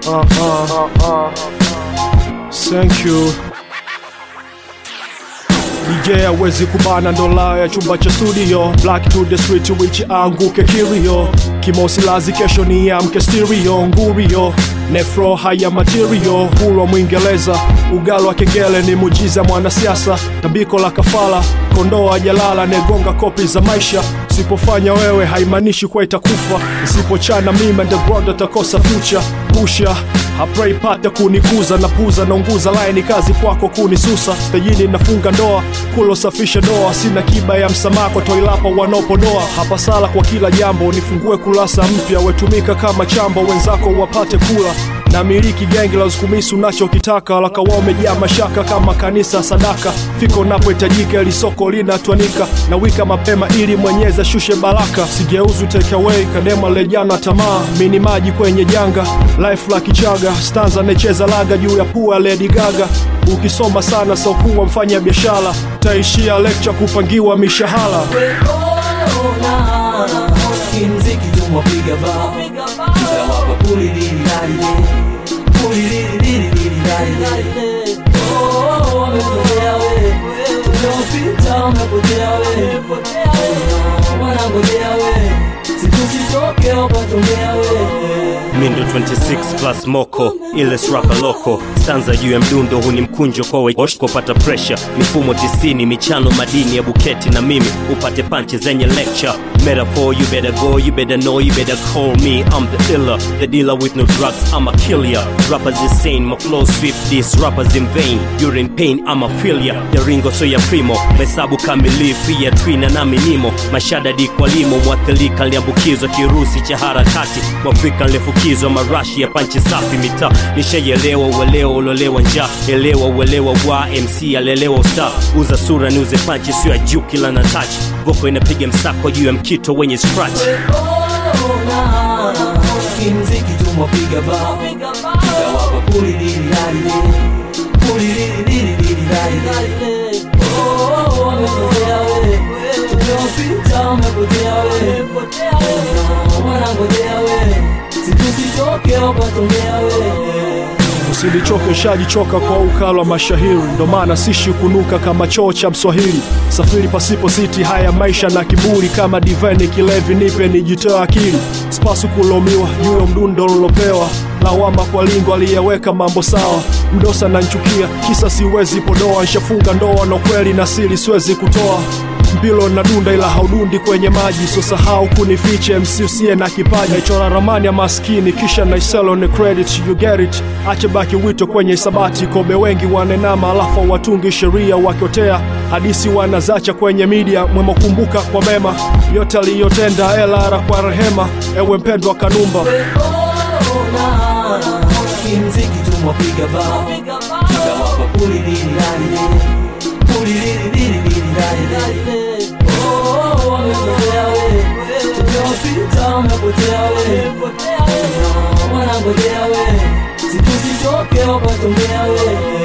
uh, uh. Thank you. DJ hawezi kubana ndola ya chumba cha studio Black to the street which anguke kirio Kimosi lazi kesho ni amke stereo ngurio Nefro haya material Hulwa mwingereza Ugalo wa kengele ni mujiza mwanasiasa Tambiko la kafala Kondoo ajalala negonga kopi za maisha Usipofanya wewe haimaanishi kwa itakufa Usipochana mimi underground atakosa future Pusha Hapray pata kunikuza na puza naunguza line kazi kwako kunisusa stejini nafunga ndoa kulosafisha doa sina kiba ya msamaha kwa toilapa wanaopodoa hapa sala kwa kila jambo nifungue kurasa mpya wetumika kama chambo wenzako wapate kula na miliki gengi la usukumisi unachokitaka lakawa umejaa mashaka kama kanisa sadaka fiko napohitajika ili soko linatwanika na wika mapema ili mwenyezi ashushe baraka sigeuzu take away kadema lejana tamaa mini maji kwenye janga life la kichaga stanza necheza laga juu ya pua Lady Gaga ukisoma sana saukuwa mfanya biashara taishia lecture kupangiwa mishahara kimziki tumwapiga bao tutawapa pulilililalile pulililililililile wamepotea we tumeopita wamepotea we wanangojea we situsitoke wapatongea we mindo 26 plus moko ile srapa loko stanza juu ya mdundo huni mkunjo kowe kopata pressure mifumo tisini michano madini ya buketi na mimi upate panchi zenye lecture metaphor you better go you better know you better call me I'm the iller the dealer with no drugs I'm a killer rappers insane my flow sweep these rappers in vain you're in pain I'm a failure the ringo so ya primo mesabu kamilifu ya twina na minimo mashada di kwa limo mwathirika liambukizwa kirusi cha harakati mwafrika nilifukizwa marashi ya panchi safi mitaa nishaielewa uelewa ulolewa njaa elewa uelewa wa mc alelewa usta uza sura niuze panchi sio ya juu kila na touch voko inapiga msako juu ya mkito wenye scratch kimziki tumwapiga bao tutawapa pulilililalile pulililililililile wamepotea we tumeopita wamepotea we wanangojea we situsitoke wapatongea we Usilichoke shajichoka kwa ukala wa mashahiri, ndo maana sishi kunuka kama choo cha Mswahili. Safiri pasipo siti, haya maisha na kiburi, kama diveni kilevi, nipe nijitoe akili. Spasu kulomiwa juu ya mdundo lilopewa, lawama kwa lingo aliyeweka mambo sawa. Mdosa na nchukia, kisa siwezi podoa, nshafunga ndoa na kweli na siri siwezi kutoa mbilo na dunda ila haudundi kwenye maji so sahau kunifiche MC usiye na kipaji naichora ramani ya maskini kisha naiselo ni credit you get it ache baki wito kwenye isabati kobe wengi wanenama alafu watungi sheria wakiotea hadisi wanazacha kwenye media mwema kumbuka kwa mema yote aliyotenda elara kwa rehema ewe mpendwa kanumba kimziki tumwapiga bao tutawapa pulilililalile pulililililililile wamepotea we tumeopita wamepotea we wanangojea we situsitoke wapatongea we